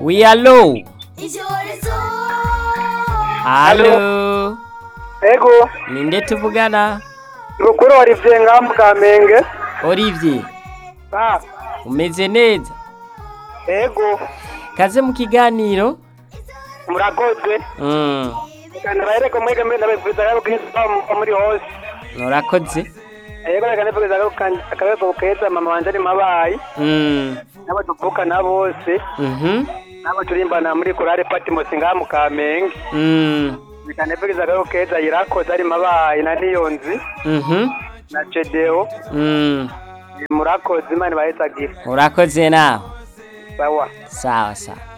Oui, allô Allô ego Ninde tuvugana? rukuru Olivier ngamu kamenge Olivier, ah umeze neza? ego Kaze mu kiganiro? murakoze Mm, kandi bahereko mwege mbere ndabivuza ko kintu muri hose urakoze? ego reka ndabivuza ko akabeko keza mama wanje ari mabayi Mm, n'abo tuvukana bose mhm, n'abo turimbana muri korale Patmos ngamu kamenge mm, reka ndabivuza ko keza irakoze ari mabayi na niyonzi mhm, na Cedeo mm, murakoze imana ibahezagira urakoze nawe. sawa Sawa sawa.